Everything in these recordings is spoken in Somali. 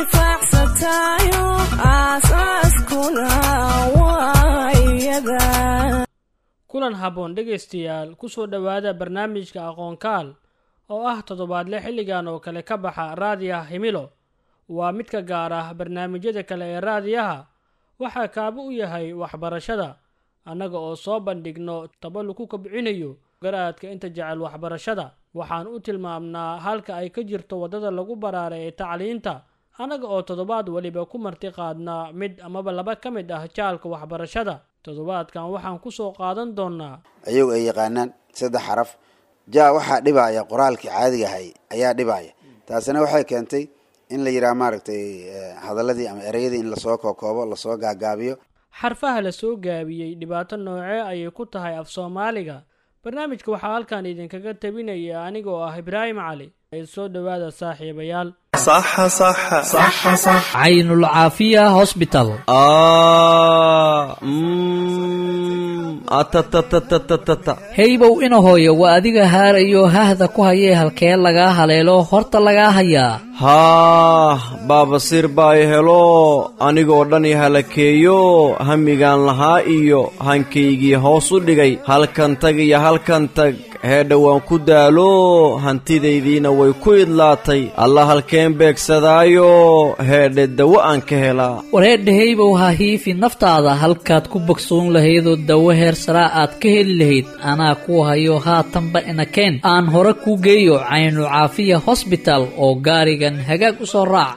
intifaacsatayo aasaaskuna waa iyada kulan habboon dhegaystayaal kusoo dhowaada barnaamijka aqoonkaal oo ah toddobaadle xilligan oo kale ka baxa raadiyaha himilo waa mid ka gaar ah barnaamijyada kale ee raadiyaha waxaa kaaba u yahay waxbarashada annaga oo soo bandhigno taba lagu kobcinayo garaadka inta jecel waxbarashada waxaan u tilmaamnaa halka ay ka jirto waddada lagu baraaray ee tacliinta annaga oo toddobaad weliba ku marti qaadnaa mid amaba laba ka mid ah jaalka waxbarashada toddobaadkan waxaan kusoo qaadan doonnaa ayagu ay yaqaanaan saddex xaraf jaa waxaa dhibaya qoraalkii caadiga ahay ayaa dhibaya taasina waxay keentay in la yidhaha maaragtay hadaladii ama ereyadii in lasoo kookoobo lasoo gaagaabiyo xarfaha la soo gaabiyey dhibaato noocee ayay ku tahay af soomaaliga barnaamijka waxaa halkan idinkaga tabinaya aniga oo ah ibraahim cali ee soo dhowaada saaxiibayaal caynulcaafiya hosbital heybow ina hooyo waa adiga haarayo hahda ku hayee halkee lagaa haleelo horta lagaa hayaa haah baabasiir baa i helo anigoo dhan i halakeeyo hamigaan lahaa iyo hankaygii hoos u dhigay halkan tag iyo halkan tag heedha waan ku daalo hantidaydiina way ku idlaatay alla halkeen beegsadaayo heedhe dawo aan ka helaa wareedha heybow ha hiifi naftaada halkaad ku bogsoon lahaydoo dawo heer saraa aad ka heli lahayd anaa kuu hayo haatanba inakeen aan hore kuu geeyo caynu caafiya hosbital oo gaarigan hagaag u soo raac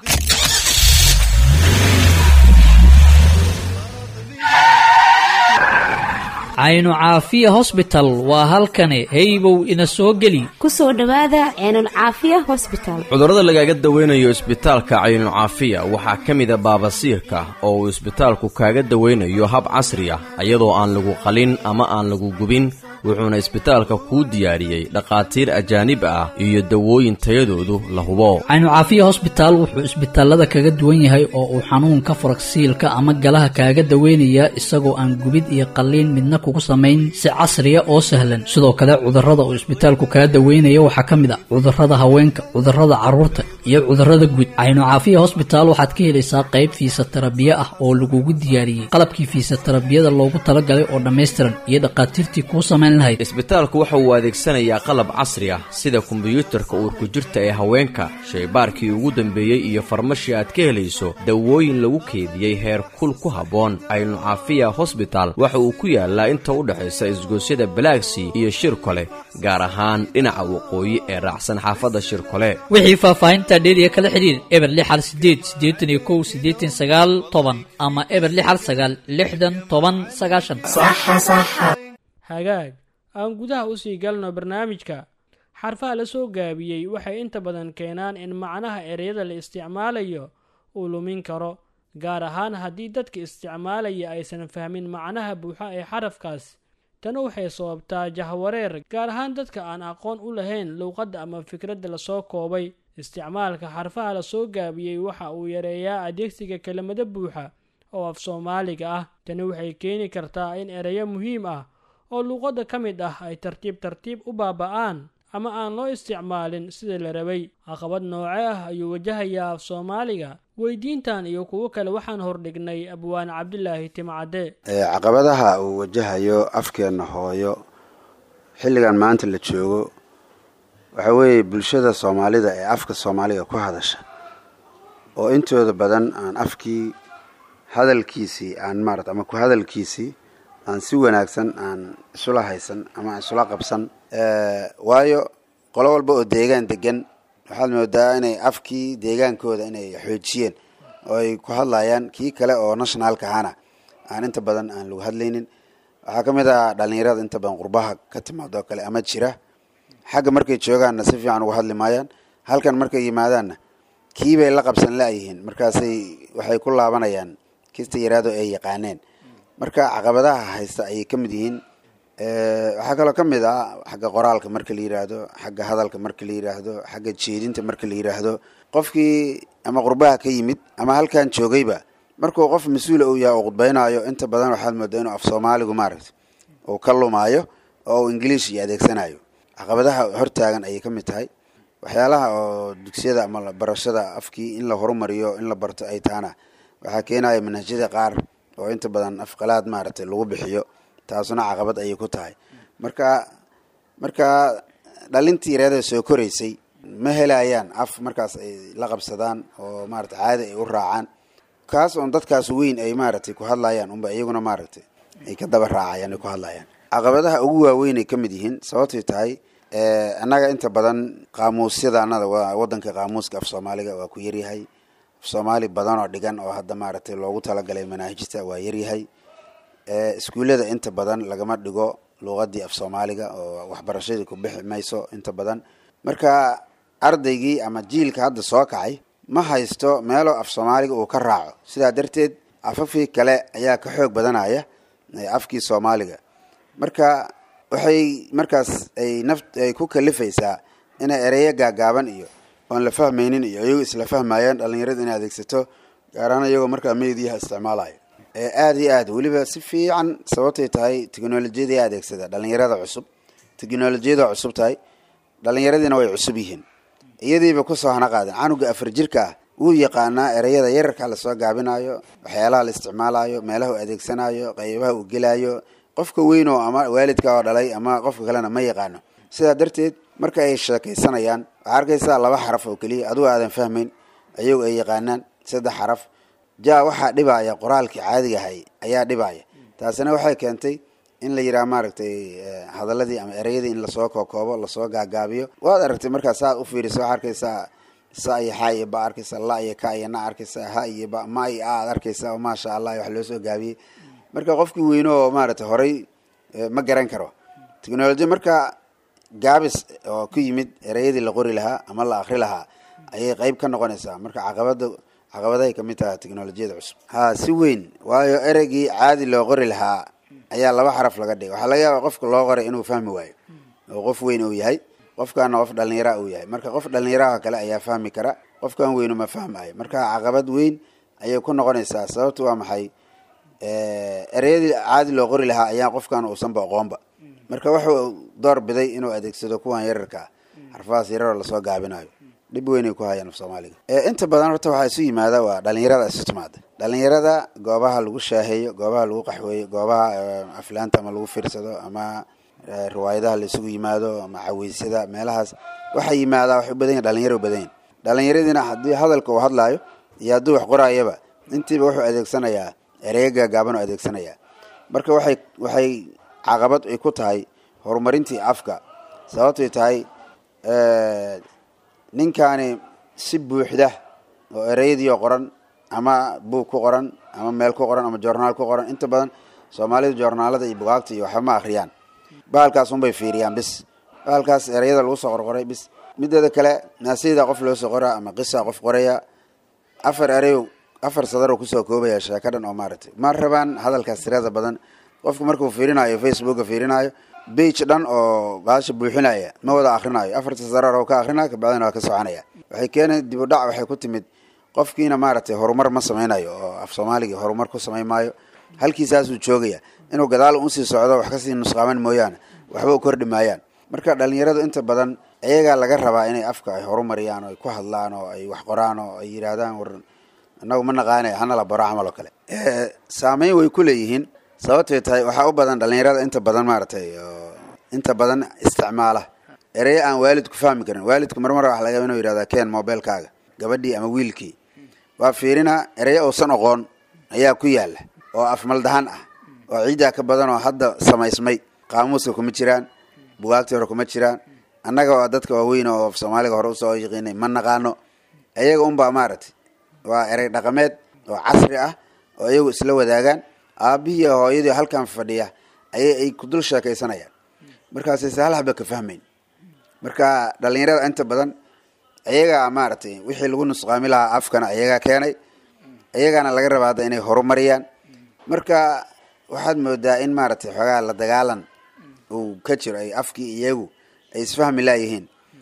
caynu caafiya hosbital waa halkani heybow ina soo geli ku soo dhowaada ceenul caafiya hosbital cudurrada lagaaga dawaynayo isbitaalka caynucaafiya waxaa ka mida baabasiirka oo uu isbitaalku kaaga dawaynayo hab casri ah iyadoo aan lagu qalin ama aan lagu gubin wuxuuna isbitaalka kuu diyaariyey dhakhaatiir ajaanib ah iyo dawooyin tayadoodu la hubo caynu caafiya hosbitaal wuxuu isbitaalada kaga duwan yahay oo uu xanuunka faragsiilka ama galaha kaaga daweynayaa isagoo aan gubid iyo qalliin midna kugu samayn si casriya oo sahlan sidoo kale cudurrada uu isbitaalku kaga daweynaya waxaa ka mid ah cudurrada haweenka cudurrada carruurta iyo cudurrada guud caynu caafiya hosbitaal waxaad ka helaysaa qayb fiisatarabiye ah oo lagugu diyaariyey qalabkii fiisatarabiyada loogu talagalay oo dhammaystiran iyo dhakhaatiirtii kuu samayn isbitaalku waxa uu adeegsanayaa qalab casri ah sida kombiyuutarka uurku jirta ee haweenka shaybaarkii ugu dambeeyey iyo farmashi aad ka helayso dawooyin lagu keediyey heer kul ku habboon caynu caafiya hosbital waxa uu ku yaalaa inta u dhexaysa isgoosyada balaagsy iyo shirkole gaar ahaan dhinaca waqooyi ee raacsan xaafadda shirkole wixii faahfaahinta dheeriya kala xidhiir eber lixal sideed siddeetan iyo kow siddeetan sagaal toban ama eber lixal sagaal lixdan toban sagaashan hagaag aan gudaha usii galno barnaamijka xarfaha la soo gaabiyey waxay inta badan keenaan in macnaha ereyada la isticmaalayo uu lumin karo gaar ahaan haddii dadka isticmaalaya aysan fahmin macnaha buuxa ee xarafkaas tana waxay sababtaa jahwareer gaar ahaan dadka aan aqoon u lahayn luuqadda ama fikradda lasoo koobay isticmaalka xarfaha la soo gaabiyey waxa uu yareeyaa adeegsiga kelimado buuxa oo af soomaaliga ah tani waxay keeni kartaa in ereyo muhiim ah oo luuqadda ka mid ah ay tartiib tartiib u baaba'aan ama aan loo isticmaalin sida la rabay caqabad nooce ah ayuu wajahayaa af soomaaliga weydiintan iyo kuwo kale waxaan hordhignay abwaan cabdilaahi timcadde caqabadaha uu wajahayo afkeenna hooyo xilligan maanta la joogo waxaa weeye bulshada soomaalida ee afka soomaaliga ku hadasha oo intooda badan aan afkii hadalkiisii aan maarata ama ku hadalkiisii aan si wanaagsan aan isula haysan ama aan isula qabsan waayo qolo walba oo deegaan degan waxaad moodaa inay afkii deegaankooda inay xoojiyeen oo ay ku hadlayaan kii kale oo nationalka ahana aan inta badan aan lagu hadlaynin waxaa ka mid ah dhalinyarada inta badan qurbaha ka timaado kale ama jira xagga markay joogaanna si fiican uga hadli maayaan halkan markay yimaadaanna kiibay la qabsan la-yihiin markaasay waxay ku laabanayaan kista yaraado ay yaqaaneen marka caqabadaha haysta ayay ka mid yihiin waxaa kaloo ka mid ah xagga qoraalka marka la yiraahdo xagga hadalka marka la yiraahdo xagga jeedinta marka la yiraahdo qofkii ama qurbaha ka yimid ama halkan joogayba markuu qof mas-uula uu yahay oo khudbaynayo inta badan waxaad moodaa inuu af soomaaligu maaragta uu ka lumaayo oo uu ingiliish iyo adeegsanayo caqabadaha hortaagan ayay ka mid tahay waxyaalaha oo dugsiyada ama barashada afkii in la horumariyo in la barto ay tahana waxaa keenaya manhajyada qaar oo inta badan afqalaad maaragtay lagu bixiyo taasuna caqabad ayay ku tahay marka marka dhalintii yareeda soo koraysay ma helayaan af markaas ay la qabsadaan oo maarata caadi ay u raacaan kaas oon dadkaas weyn ay maaragtay ku hadlayaan unba iyaguna maaragtay ay ka daba raacayaan ay ku hadlayaan caqabadaha ugu waaweyn ay ka mid yihiin sababtay tahay annaga inta badan qaamuusyada anada waa wadanka qaamuuska af soomaaliga waa ku yaryahay af soomaali badan oo dhigan oo hadda maaragtay loogu talagalay manaahijta waa yaryahay iskuullada inta badan lagama dhigo luuqadii af soomaaliga oo waxbarashadii ku bixi mayso inta badan marka ardaygii ama jiilka hadda soo kacay ma haysto meelo af soomaaliga uu ka raaco sidaa darteed afafkii kale ayaa ka xoog badanaya afkii soomaaliga marka waxay markaas ay naf ay ku kalifaysaa inay ereyo gaagaaban iyo oon la fahmaynin iyo iyagu isla fahmayaan dhalinyarada inay adeegsato gaaraan iyagoo markaa meediyaha isticmaalayo aada iyo aad weliba si fiican sababtay tahay technolojiyada adeegsada dhalinyarada cusub technolojiyada cusub tahay dhalinyaradiina way cusub yihiin iyadiiba kusoo hana qaadeen canuga afar jirka ah wuu yaqaanaa ereyada yararka lasoo gaabinayo waxyaalaha la isticmaalayo meelaha uu adeegsanayo qeybaha uu gelayo qofka weyn oo ama waalidka oo dhalay ama qofka kalena ma yaqaano sidaa darteed marka ay sheekaysanayaan waxaa arkaysaa laba xaraf oo keliya adugu aadan fahmayn ayagu ay yaqaanaan saddex xaraf ja waxaa dhibaya qoraalkii caadigahay ayaa dhibaya taasina waxay keentay in la yidhaha maaragtay hadaladii ama ereyadii in lasoo kookoobo lasoo gaagaabiyo waad aragtay markaa saad u fiiriso waxaa arkaysaa sa iyo xa iyo ba arkaysa la iyo ka iyo na arkaysa ha iyo ba ma iyo a ad arkaysa oo maasha allah wax loo soo gaabiyey marka qofkii weyne oo maaragtay horay ma garan karo technolojiya marka gaabis oo ku yimid ereyadii la qori lahaa ama la akri lahaa ayay qeyb ka noqonaysaa marka caqabada caqabadahay kamid tahay technolojiyada cusub ha si weyn waayo ereygii caadi loo qori lahaa ayaa laba xaraf laga dhigay waxaa laga yaaba qofka loo qoray inuu fahmi waayo oo qof weyn uu yahay qofkaana qof dhalinyara uu yahay marka qof dhalinyaraha kale ayaa fahmi kara qofkan weynu ma fahmayo marka caqabad weyn ayay ku noqonaysaa sababta waa maxay ereyadii caadi loo qori lahaa ayaa qofkan uusanba aqoonba marka wuxuu door biday inuu adeegsado kuwan yararkaa xarfahaas yararoo lasoo gaabinayo dhib weynay ku hayaan af soomaaliga inta badan horta waxaa isu yimaada waa dhalinyarada isu timaada dhalinyarada goobaha lagu shaaheeyo goobaha lagu qaxweeyo goobaha aflaanta ama lagu fiirsado ama riwaayadaha la isugu yimaado ama caweysyada meelahaas waxaa yimaadaa waxay u badan yahin dhalinyaro badan yahin dhalinyaradiina haddii hadalka uu hadlaayo iyo hadduu wax qoraayaba intiiba wuxuu adeegsanayaa ereyo gaagaaban oo adeegsanayaa marka waxay waxay caqabad ay ku tahay horumarintii afka sababtay tahay ninkaani si buuxda oo ereyadiioo qoran ama buug ku qoran ama meel ku qoran ama joornaal ku qoran inta badan soomaalida joornaalada iyo bugaagta iyo waxba ma akhriyaan bahalkaas unbay fiiriyaan bis bahalkaas ereyada lagu soo qorqoray bis mideeda kale naasiyada qof loo soo qoraa ama qisa qof qoraya afar ereyo afar sadaroo kusoo koobaya sheeko dhan oo maaragtay ma rabaan hadalkaas tirada badan qofku markuu fiirinayo facebooka fiirinayo bage dhan oo baasha buuxinaya ma wada akhrinayo afarta sarar oo ka akrinaya kabacdina waa ka soconaya waxay keenay dib u dhac waxay ku timid qofkiina maaragtay horumar ma sameynayo oo af soomaaligii horumar ku samayn maayo halkiisaasuu joogaya inuu gadaal usii socdo wax kasii nusqaaman mooyaane waxba u kordhi maayaan marka dhalinyaradu inta badan iyagaa laga rabaa inay afka ay horumariyaan oo ay ku hadlaan oo ay wax qoraan oo ay yidhaahdaan war inagu ma naqaanay hana la baro camal oo kale saameyn way ku leeyihiin sababtay tahay waxaa u badan dhalinyarada inta badan maaragtay inta badan isticmaala ereyo aan waalidku fahmi karin waalidku marmar waxa laga inuu yidhahda ken mobilkaaga gabadhii ama wiilkii waa fiirinaa ereyo uusan oqoon ayaa ku yaala oo afmaldahan ah oo ciiddaa ka badan oo hadda samaysmay qaamuuska kuma jiraan bugaagtii hore kuma jiraan annaga waa dadka waaweyn oo af soomaaliga hore usoo yaqiinay ma naqaano iyaga unbaa maaragtay waa erey dhaqameed oo casri ah oo iyagu isla wadaagaan aabihii hooyadii halkan fadhiya ayay ay ku dul sheekaysanayaan markaasay se hal haba ka fahmayn marka dhalinyarada inta badan iyagaa maaragtay wixii lagu nusqaami lahaa afkana iyagaa keenay iyagaana laga rabaa hadda inay horumariyaan marka waxaad moodaa in maaragtay xoogaa la dagaalan uu ka jiro ay afkii iyagu ay isfahmi laayihiin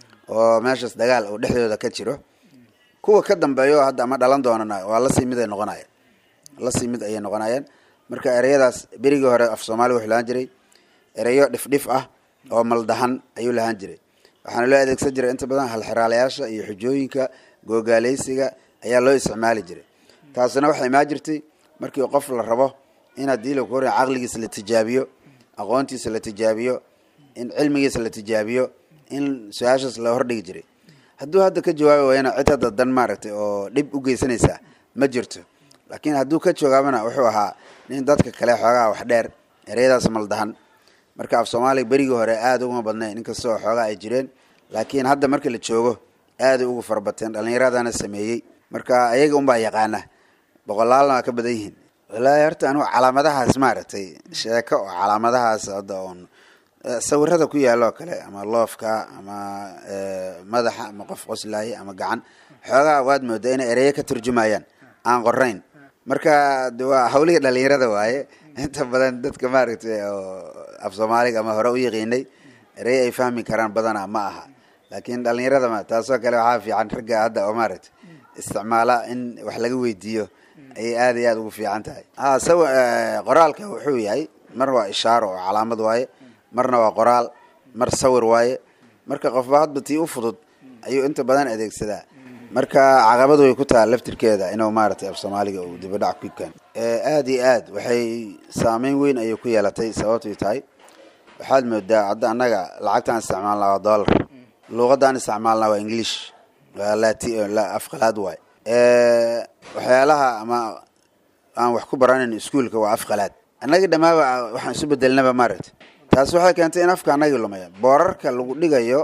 oo meeshaas dagaal uu dhexdooda ka jiro kuwa ka dambeeyo hadda ama dhalan doonana waa lasii mid ay noqonayaan lasii mid ayay noqonayaan marka ereyadaas berigii hore af soomaaliga wuxuu lahaan jiray ereyo dhifdhif ah oo maldahan ayuu lahaan jiray waxaana loo adeegsan jiray inta badan halxiraalayaasha iyo xujooyinka googaaleysiga ayaa loo isticmaali jiray taasina waxay imaan jirtay markii qof la rabo in haddii lagu hor caqligiisa la tijaabiyo aqoontiisa la tijaabiyo in cilmigiisa la tijaabiyo in su-aashaas la hordhigi jiray hadduu hadda ka jawaabi waayana cid hadda dan maaragtay oo dhib u geysanaysa ma jirto laakiin hadduu ka jawaabana wuxuu ahaa nin dadka kale xoogaa wax dheer ereyadaas maldahan marka af soomaaliga berigii hore aada uguma badnayn inkastoo xoogaa ay jireen laakiin hadda marka la joogo aaday ugu farabateen dhallinyaradana sameeyey marka ayaga unbaa yaqaana boqolaalna waa ka badan yihiin walaahi horta anugu calaamadahaas maaragtay sheeko oo calaamadahaas hadda oon sawirada ku yaalo oo kale ama loofka ama madaxa ama qof qoslaaye ama gacan xoogaa waad moodaa inay ereyo ka turjumayaan aan qorayn marka de waa hawlihii dhalinyarada waaye inta badan dadka maaragtay oo af soomaaliga ama hore u yaqiinay erey ay fahmi karaan badana ma aha laakiin dhalinyarada ma taasoo kale waxaa fiican ragga hadda oo maaragtay isticmaala in wax laga weydiiyo ayay aada iyo aada ugu fiican tahay ha saw qoraalka wuxuu yahay mar waa ishaaro oo calaamad waaye marna waa qoraal mar sawir waaye marka qofba hadba tii u fudud ayuu inta badan adeegsadaa marka caqabad way ku taha laftirkeeda inuu maaragtay af soomaaliga uu dibadhac ku keeno aada iyo aad waxay saameyn weyn ayay ku yeelatay sababtay tahay waxaad moodaa hadda annaga lacagtaan isticmaalnaa waa dollar luuqadaan isticmaalnaa waa english waa lati afqalaad waay waxyaalaha ama aan wax ku baranayn iskuolka waa afqalaad annagii dhammaaba waxaan isu bedelnaba maaragtay taas waxay keentay in afka annagii lumaya boorarka lagu dhigayo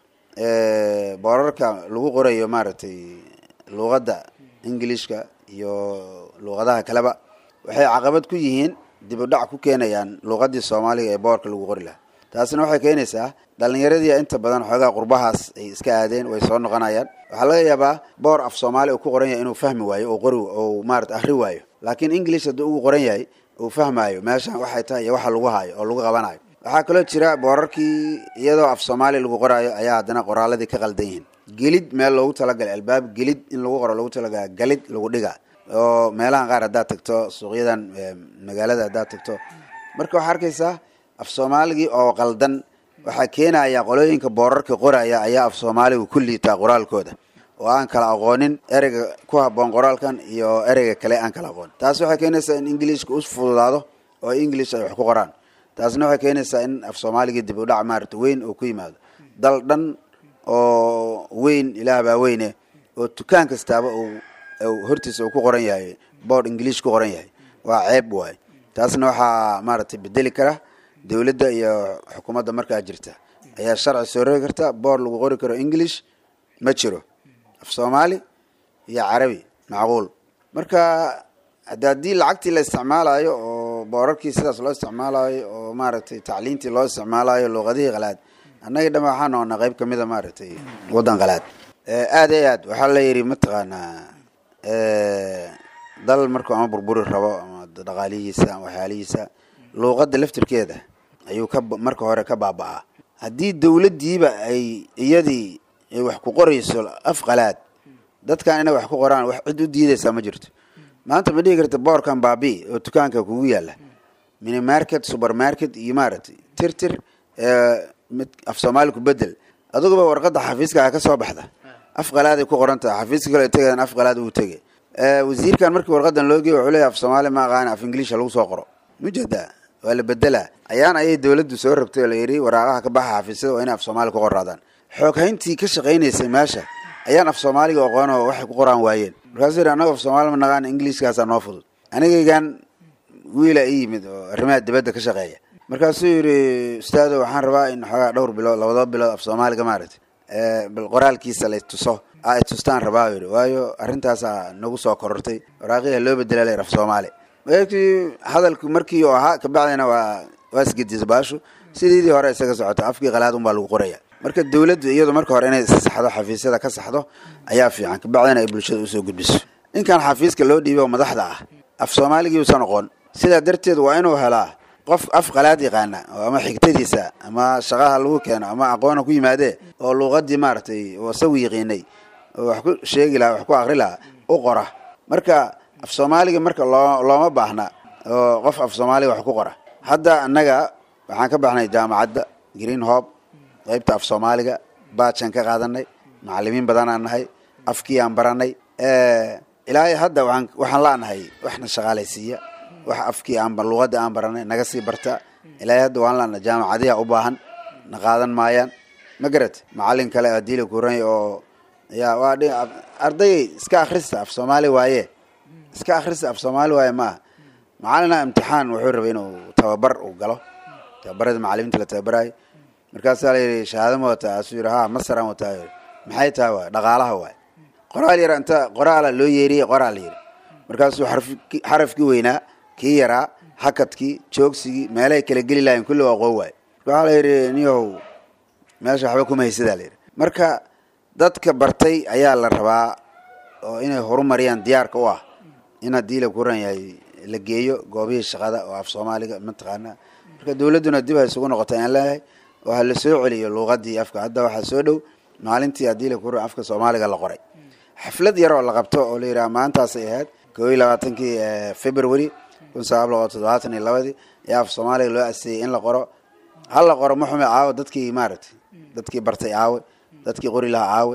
boorarka lagu qorayo maaragtay luuqadda ingilishka iyo luuqadaha kaleba waxay caqabad ku yihiin dib u dhac ku keenayaan luuqadii soomaaliga ee boorka lagu qori lahaa taasina waxay keenaysaa dhalinyaradii inta badan xoogaa qurbahaas ay iska aadeen way soo noqonayaan waxaa laga yaabaa boor af soomaali uu ku qoran yahay inuu fahmi waayo oo qori oo maarata ahri waayo laakiin english hadduu ugu qoran yahay uu fahmaayo meeshan waxay tahay iyo waxa lagu haayo oo lagu qabanayo waxaa kaloo jira boorarkii iyadoo af soomaali lagu qoraayo ayaa haddana qoraaladii ka qaldan yihiin gelid meel loogu talagalay albaab gelid in lagu qoro loogu talagala galid lagu dhiga oo meelahan qaar haddaad tagto suuqyadan magaalada haddaad tagto marka waxaa arkaysaa af soomaaligii oo qaldan waxaa keenaya qolooyinka boorarka qoraya ayaa af soomaaliga ku liitaa qoraalkooda oo aan kala aqoonin ereyga ku haboon qoraalkan iyo ereyga kale aan kala aqoonin taas waxay keenaysaa in ingiliishka u fududaado oo english ay wax ku qoraan taasna waxay keenaysaa in af soomaaligii dib u dhac maarata weyn oo ku yimaado dal dhan oo weyn ilaah baa weyne oo dukaan kastaaba uu hortiisa uu ku qoran yahay boord ingiliish ku qoran yahay waa ceeb waay taasna waxaa maaragtay bedeli kara dowladda iyo xukuumadda markaa jirta ayaa sharci soo rogi karta boord lagu qori karo english ma jiro af soomaali iyo carabi macquul marka hade haddii lacagtii la isticmaalayo oo boorarkii sidaas loo isticmaalayo oo maaragtay tacliintii loo isticmaalayo luuqadihii qalaad annagii dhama waxaa noqonaa qayb kamida maaragtay waddan qalaad aada iyo aad waxaa la yidhi mataqaanaa dal markuu ama burburi rabo ama dhaqaalihiisa ama waxyaalihiisa luuqadda laftirkeeda ayuu ka marka hore ka baaba-aa haddii dowladdiiba ay iyadii wax ku qorayso af qalaad dadkan inay wax ku qoraan wax cid u diidaysaa ma jirto maanta ma dhihi karta boorkan baabi oo dukaanka kugu yaala mini market supermarket iyo maaragtay tir tir mid af soomaali ku bedel aduguba warqadda xafiiska ka soo baxda af qalaaday ku qoran tahay xafiiska kale tegadan af qalaad uu tegay wasiirkan markii warqadan loo geey wuxuu leeyahy af soomaali ma aqaana af ingiliisha lagu soo qoro mujada waa la bedelaa ayaan ayay dowladdu soo rabtay oo la yidhi waraaqaha ka baxa xafiisyada waa inay af soomaali ku qoraadaan xooghayntii ka shaqaynaysay meesha ayaan af soomaaliga aqoon oo waxay ku qoraan waayeen markaasuu yidhi annago af soomaali ma naqaan ingiliiskaasaa noo fudud anigaygan wiila i yimid oo arrimaha dibadda ka shaqeeya markaasuu yidhi ustaado waxaan rabaa in xoogaa dhowr bilood labadoo bilood af soomaaliga maaragtay bal qoraalkiisa la tuso a tustaan rabaa yidhi waayo arrintaasaa nagu soo korortay waraaqiha loo bedela la af soomaali markii hadalku markii uu ahaa kabacdina waa waa isgedisa baashu sideedii hore isaga socota afkii qalaad unbaa lagu qoraya marka dowladdu iyadu marka hore inay saxdo xafiisyada ka saxdo ayaa fiican kabacdina ay bulshada usoo gudbiso ninkan xafiiska loo dhiibay oo madaxda ah af soomaaligii uusan oqon sidaa darteed waa inuu helaa qof af qalaad yaqaana oo ama xigtadiisa ama shaqaha lagu keeno ama aqoona ku yimaadee oo luuqadii maaragtay oo isagu yaqiinay oo wax ku sheegi lahaa wax ku akri lahaa u qora marka af soomaaliga marka loo looma baahna oo qof af soomaaliga wax ku qora hadda annaga waxaan ka baxnay jaamacadda green hob qaybta af soomaaliga baajaan ka qaadanay macalimiin badanaan nahay afkii aan baranay ilaahay hadda waaan waxaan la'nahay waxna shaqaalaysiiya wax afkii aan luqadii aan baranay naga sii barta ilaahay hadda waan la'nahay jaamacadiha u baahan na qaadan maayaan ma garat macalin kale adiila kuran oo ya waa ardayay iska akhrista af soomaali waaye iska akhrista af soomaali waaye maaha macalina imtixaan wuxuu rabay inuu tababar uu galo tababarada macalimiinta la tababarayo markaasaa la yidhi shahaado ma wataa asuu yidhi ha masaraan wataa maxay tahay waay dhaqaalaha waay qoraal yar inta qoraala loo yeeriyey qoraal yiri markaasuu xarafkii weynaa kii yaraa hakadkii joogsigii meelahay kala geli lahayn kulli waa qoo waay waxaa la yidhi niyow meesha waxba kuma haysadaa la yidhi marka dadka bartay ayaa la rabaa oo inay horumariyaan diyaarka u ah in haddii la kuran yahay la geeyo goobihii shaqada oo af soomaaliga mataqaanaa marka dawladduna dib ha isugu noqota aan leeyahay oo ha la soo celiyo luuqadii afka hadda waxaa soo dhow maalintii haddii la kuran afka soomaaliga la qoray xaflad yar oo la qabto oo la yidhaha maantaasay ahayd koo iyo labaatankii february kun sagaal boqol toddobaatan iyo labadii ayaa af soomaaliga loo aseeyey in la qoro hal la qoro maxume caawo dadkii maaragtay dadkii bartay caawe dadkii qori lahaa caawe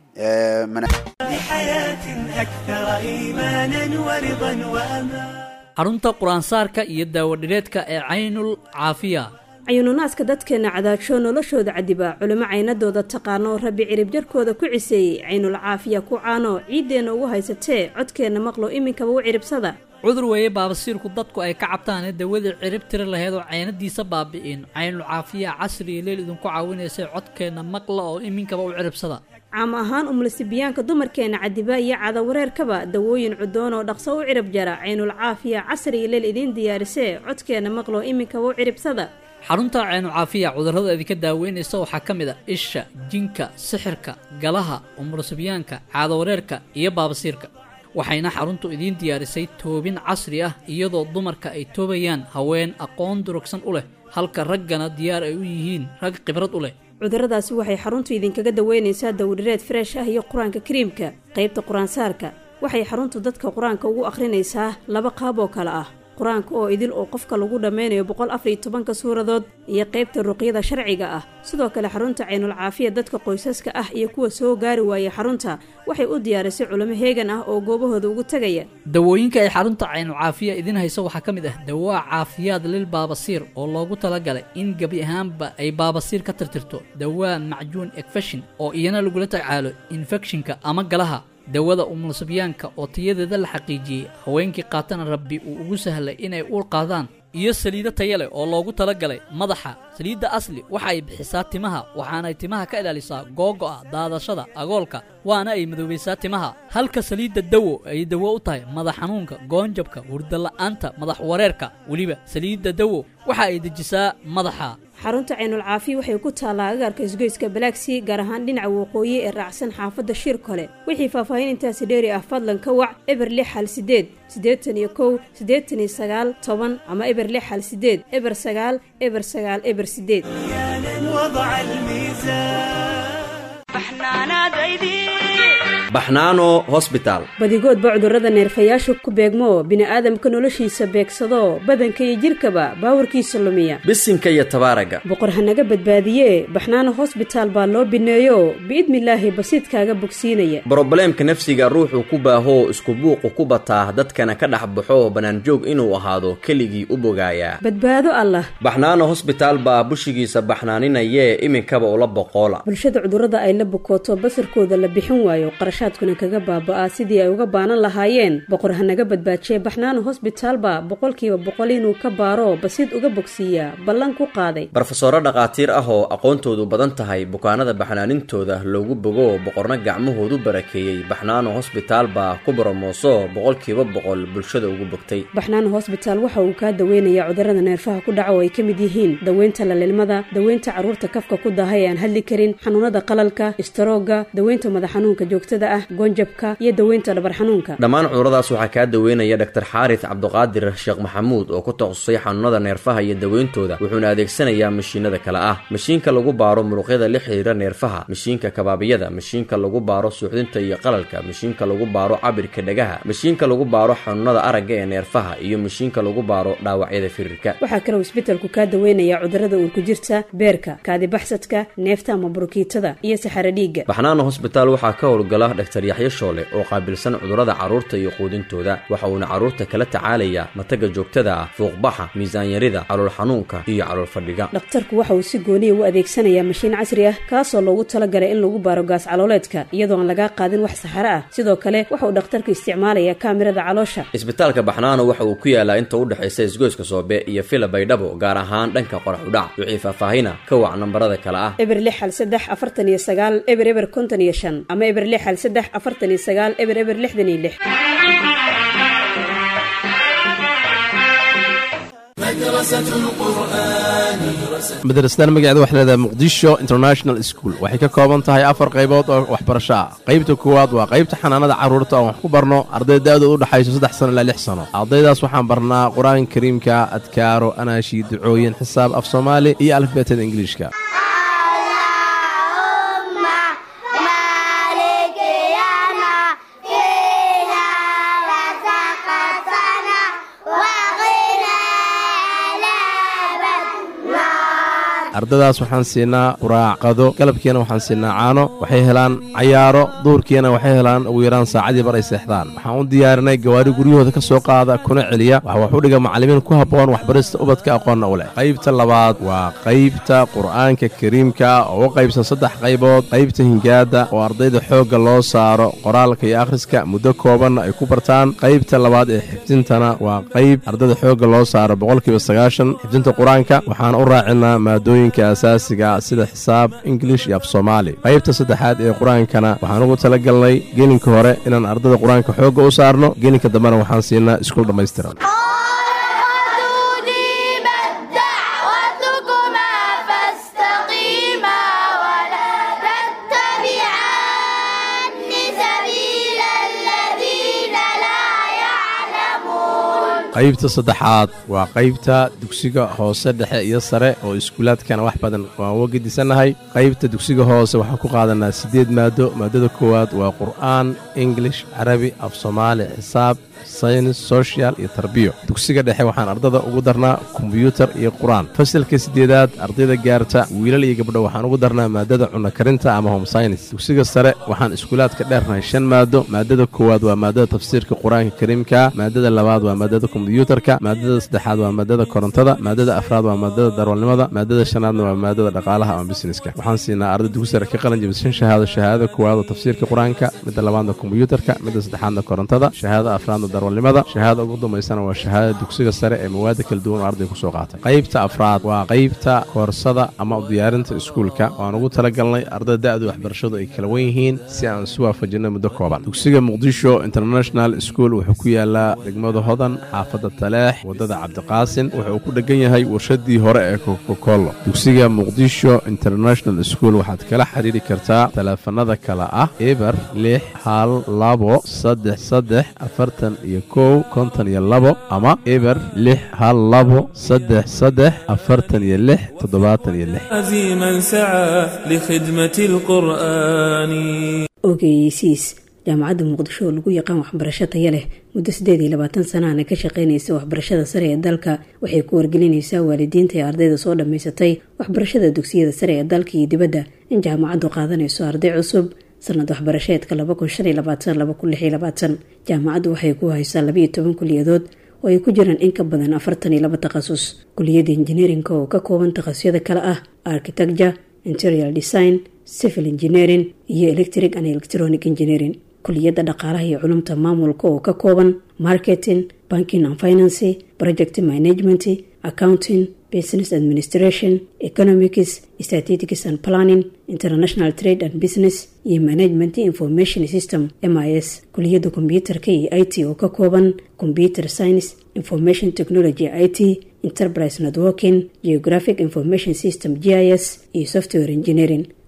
xarunta qur-aansaarka iyo daawadhireedka ee caynul caafiya cayuununaaska dadkeenna cadaagsho noloshooda cadiba culimo caynadooda taqaano rabbi cirib jarkooda ku ciseeyey caynul caafiya ku caano ciiddeenna ugu haysatee codkeenna maqlo iminkaba u ciribsada cudur weeye baabasiirku dadku ay ka cabtaane dawadii cirib tiri laheyd oo caynadiisa baabi'in caynul caafiya casri iyo leel idinku caawinaysay codkeenna maqla oo iminkaba u ciribsada caam ahaan umlasibiyaanka dumarkeenna cadiba iyo cadawareerkaba dawooyin cudoon oo dhaqso u cirib jara caynul caafiya casri iyo leel idiin diyaarisee codkeenna maqlo iminkaba u ciribsada xarunta caynu caafiya cudurrada idinka daaweynaysa waxaa ka mid a isha jinka sixirka galaha umurasibyaanka caadawareerka iyo baabasiirka waxayna xaruntu idiin diyaarisay toobin casri ah iyadoo dumarka ay toobayaan haween aqoon durugsan u leh halka raggana diyaar ay u yihiin rag khibrad u leh cudurradaasi waxay xaruntu idinkaga daweynaysaa dawdhireed freesh ah iyo qur-aanka kariimka qaybta qur-aansaarka waxay xaruntu dadka qur-aanka ugu akhrinaysaa laba qaab oo kale ah qur-aanka oo idil oo qofka lagu dhammeynayo boqol afariyo tobanka suuradood iyo qaybta ruqyada sharciga ah sidoo kale xarunta caynul caafiya dadka qoysaska ah iyo kuwa soo gaari waayay xarunta waxay u diyaarisay culimo heegan ah oo goobahooda ugu tegaya dawooyinka ay xarunta caynul caafiya idiin hayso waxaa ka mid ah dawaa caafiyaad lil baabasiir oo loogu talagalay in gebi ahaanba ay baabasiir ka tirtirto dawaa macjuun ekfeshin oo iyana lagula tacaalo infekshinka ama galaha dawada umulsibyaanka oo tayadeeda la xaqiijiyey haweenkii qaatana rabbi uu ugu sahlay inay uur qaadaan iyo saliido taya leh oo loogu talagalay madaxa saliidda asli waxa ay bixisaa timaha waxaanay timaha ka ilaalisaa googo'a daadashada agoolka waana ay madoobaysaa timaha halka saliidda dawo ay dawo u tahay madax xanuunka goonjabka hurdala'aanta madax wareerka weliba saliidda dawo waxa ay dejisaa madaxa xarunta caynul caafiya waxay ku taallaa agaarka isgoyska balaagsii gaar ahaan dhinaca waqooyi ee raacsan xaafadda shiir kole wixii faahfaahin intaasi dheeri ah fadlan ka wac eber lix hal sideed siddeetan iyo kow siddeetan iyo sagaal toban ama eber lix hal sideed eber sagaal eber sagaal eber sideed baxnaano hosbitaal badigoodba cudurrada neerfayaashu ku beegmo bini'aadamka noloshiisa beegsado badanka iyo jidhkaba baawarkiisa lumiya bisinka iyo tabaaraga boqor hanaga badbaadiye baxnaano hosbitaal baa loo bineeyo biidnilaahi basiidkaaga bogsiinaya brobleemka nafsiga ruuxuu ku baahoo isku buuqu ku bataa dadkana ka dhex baxo bannaanjoog inuu ahaado keligii u bogaayaa badbaado allah baxnaano hosbitaal baa bushigiisa baxnaaninayee iminkaba ula boqoola bulshada cudurrada ay la bukooto basarkooda la bixin waayo qarashaadkuna kaga baaba'aa sidii ay uga baanan lahaayeen boqor hanaga badbaajiye baxnaano hosbitaalba boqolkiiba boqol inuu ka baaro basiid uga bogsiiyaa ballan ku qaaday barofesoro dhakhaatiir ah oo aqoontoodu badan tahay bukaanada baxnaanintooda loogu bogo boqorna gacmahoodu barakeeyey baxnaano hosbitaal baa ku boromooso boqolkiiba boqol bulshada ugu bogtay baxnaano hosbitaal waxa uu kaa daweynayaa cudurrada neerfaha ku dhaca oo ay ka mid yihiin daweynta lalilmada daweynta carruurta kafka ku daahay ee aan hadli karin xanuunada qalalka istaroogga daweynta madax xanuunka joogtada ah goonjabka iyo daweynta dhabar xanuunka dhammaan cuduradaas waxaa kaa daweynaya dhaktar xaaris cabduqaadir sheekh maxamuud oo ku takhasusay xanuunada neerfaha iyo daweyntooda wuxuuna adeegsanayaa mashiinada kale ah mashiinka lagu baaro muruqyada la xiriira neerfaha mashiinka kabaabiyada mashiinka lagu baaro suuxdinta iyo qalalka mashiinka lagu baaro cabirka dhagaha mashiinka lagu baaro xanuunada aragga ee neerfaha iyo mashiinka lagu baaro dhaawacyada firirka waxaa kaloo isbedelku kaa daweynaya cudurada uurku jirta beerka kaadibaxsadka neefta ama burukiitada iyo saxaro dhiigga baxnaana hosbitaal waxaa ka howlgala dhaktar yaxyo shoole oo qaabilsan cudurada carruurta iyo quudintooda waxa uuna carruurta kala tacaalayaa mataga joogtada ah fuuqbaxa miisaanyarida calool xanuunka iyo calool fadhiga dhakhtarku waxa uu si gooniya u adeegsanayaa mashiin casri ah kaasoo loogu talagalay in lagu baaro gaas calooleedka iyadoo aan lagaa qaadin wax saxaro ah sidoo kale waxa uu dhakhtarku isticmaalayaa kaamirada caloosha isbitaalka baxnaano waxa uu ku yaalaa inta u dhexaysa isgoyska soobe iyo fila baydhabo gaar ahaan dhanka qorax udhac wixii faahfaahina ka wac nambarada kale ah eber lix hal saddex afartan iyo sagaal eber eber konton iyo shan ama eber lix hal saddex afartan iyo sagaal eber eber lixdan iyo lix madrasadan magaceeda waxay leedahay muqdisho international school waxay ka kooban tahay afar qaybood oo waxbarasho ah qaybta koowaad waa qaybta xanaanada carruurta oon wax ku barno arday da-dooda u dhexayso saddex sano ilaa lix sano ardaydaas waxaan barnaa qur-aanka kariimka adkaaro anaashi ducooyin xisaab af soomaali iyo alifbeetada ingiliishka ardadaas waxaan siinaa quraac qado galabkiina waxaan siinaa caano waxay helaan cayaaro duurkiina waxay helaan ugu yaraan saacadii bar ay seexdaan waxaan u diyaarinay gawaari guryahooda ka soo qaada kuna celiya waxa wax u dhiga macallimiin ku habboon waxbarista ubadka aqoonna u leh qaybta labaad waa qaybta qur'aanka kariimka oo u qaybsan saddex qaybood qaybta hingaada oo ardayda xoogga loo saaro qoraalka iyo akhriska muddo koobanna ay ku bartaan qaybta labaad ee xifdintana waa qayb ardayda xoogga loo saaro boqolkiiba sagaashan xifdinta qur-aanka waxaan u raacinaa maadooyin asaasiga sida xisaab ingilish iyo af soomaali qaybta saddexaad ee qur-aankana waxaan ugu tala galnay gelinka hore inaan ardada qur-aanka xoogga u saarno gelinka dambena waxaan siinaa iskuul dhammaystiran qaybta saddexaad waa qaybta dugsiga hoose dhexe iyo sare oo iskuulaadkana wax badan waan uga gedisannahay qaybta dugsiga hoose waxaan ku qaadanaa siddeed maado maadada koowaad waa qur'aan ingilish carabi af soomaali xisaab saynis sochial iyo tarbiyo dugsiga dhexe waxaan ardada ugu darnaa kombyuutar iyo qur-aan fasalka siddeedaad ardayda gaarta wiilal iyo gabdho waxaan ugu darnaa maadada cunno karinta ama home synis dugsiga sare waxaan iskuulaadka dheernahay shan maado maadada koowaad waa maadada tafsiirka qur-aanka kariimka maadada labaad waa maadada kombyuutarka maadada saddexaad waa maadada korontada maadada afraad waa maadada darwalnimada maadada shanaadna waa maadada dhaqaalaha ama busineska waxaan siinaa arday dugsi sare ka qalin jabishan shahaado shahaadada koowaad oo tafsiirka qur-aanka midda labaadna kombyuutarka midda saddexaadna korontada shahaada afraadna darwalnimada shahaada ugu dambaysana waa shahaadada dugsiga sare ee mawaada kala duwan oo arday kusoo qaatay qaybta afraad waa qaybta koorsada ama diyaarinta iskuulka waan ugu talagalnay ardada da-du waxbarashadu ay kala wen yihiin si aan isu waafajinay muddo kooban dugsiga muqdisho international school wuxuu ku yaalaa degmada hodan xaafadda taleex waddada cabdiqaasin wuxuu ku dhegan yahay warshadii hore ee kokokolo dugsiga muqdisho international school waxaad kala xiriiri kartaa taleefanada kale ah eber lix hal labo saddex saddex afartan iyo kow konton iyo labo ama eber lix hal labo saddex saddex afartan iyo lix toddobaatan iyo lix عزيما سعى لخدمة القرآن ogeysiis jaamacadda muqdisho oo lagu yaqaan waxbarasho taya leh muddo siddeed iyo labaatan sanahana ka shaqaynaysa waxbarashada sare ee dalka waxay ku wargelinaysaa waalidiinta ee ardayda soo dhammaysatay waxbarashada dugsiyada sare ee dalka iyo dibadda in jaamacaddu qaadanayso arday cusub sanad waxbarasheedka jaamacaddu waxay ku haysaa labiiyo toban kuliyadood oo ay ku jiraan in ka badan afartan iyo laba takhasus kuliyadda injineerinka oo ka kooban takhasyada kale ah architecture interior design civil engineering iyo electric and electronic engineering kuliyadda dhaqaalaha iyo culumta maamulka oo ka kooban marketing banking and financy project management accounting business administration economics statistics and planning international trade and business iyo management information system m i s kuliyadda kombyuutarka iyo i t oo ka kooban computer science information technology i t enterprise networking geographic information system g i s iyo software engineering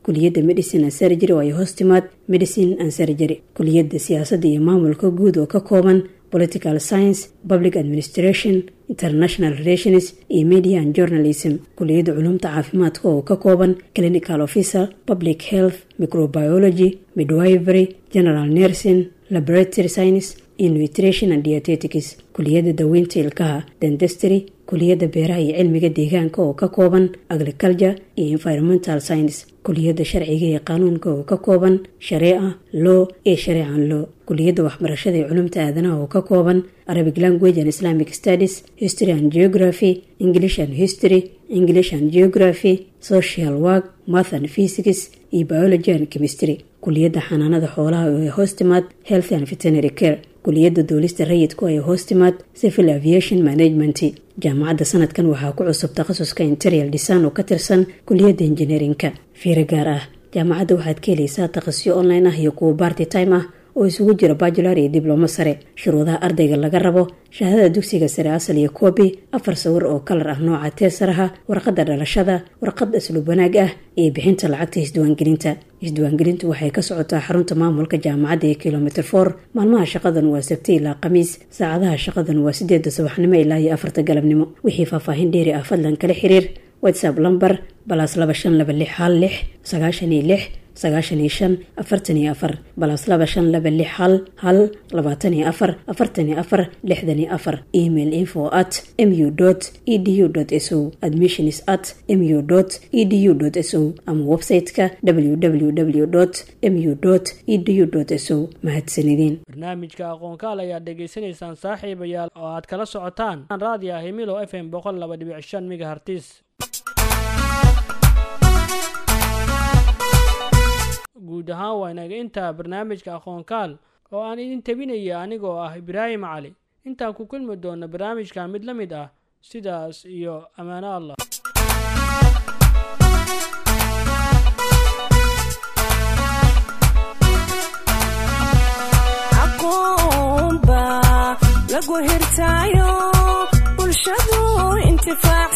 kuliyadda medicine and surgery oo ay hoos timaad medicine and surgery kuliyadda siyaasadda iyo maamulka guud oo ka kooban political science public administration international relations iyo media and journalism kuliyadda culumta caafimaadka oo ka kooban clinical officer public health microbiology midwivery general nursing laboratory science iyo nutrition and dietetics kuliyadda daweynta ilkaha dendestry kuliyadda beeraha iyo cilmiga deegaanka oo ka kooban agriculture iyo environmental science kuliyadda sharciga iyo qaanuunka oo ka kooban shareeca law iyo shareecan law kuliyadda waxbarashada iyo culumta aadanaha oo ka kooban arabic language and islamic studies history and geography english and history english and geography social work math and physics iyo biology and chemistry kuliyadda xanaanada xoolaha oo ay hoos timaad health and veterinary care kuliyadda duulista rayidku ay hoos timaad civil aviation management jaamacadda sanadkan waxaa ku cusub takhasuska interial design oo ka tirsan kuliyadda engineerinka fiiro gaar ah jaamacadda waxaad ka helaysaa takhasyo online ah iyo kuwa barty time ah oo isugu jira bajular iyo diblomo sare shuruudaha ardayga laga rabo shahaadada dugsiga sare asal iyo koobi afar sawir oo kalar ah nooca teesaraha warqadda dhalashada warqad asluub wanaag ah iyo bixinta lacagta isdiwaangelinta isdiwaangelintu waxay ka socotaa xarunta maamulka jaamacadda ee kilomitr for maalmaha shaqadan waa sabti ilaa khamiis saacadaha shaqadan waa sideeda subaxnimo ilaa iyo afarta galabnimo wixii faahfaahin dheeri ah fadlan kala xiriir whatsapp lamber balaas laba shan laba lix hal lix sagaashan iyo lix sagaashan iyo shan afartan iyo afar balaas laba shan laba lix hal hal labaatan iyo afar afartan iyo afar lixdan iyo afar email info at mu dot edu dot so admissions at mu dot edu dot so ama website-ka www dot mu dot edu dot so mahadsanideen barnaamijka aqoonkaal ayaad dhegaysanaysaan saaxiibayaal oo aad kala socotaan raadiyo himilo f m boqol laba dhibic shan megahertis guud ahaan waa inaga intaa barnaamijka aqoonkaal oo aan idin tabinaya anigoo ah ibraahim cali intaan ku kulmi doona barnaamijka mid la mid ah sidaas iyo ammaano allah aqoonba lagu hirtaayo bulshadu intifaac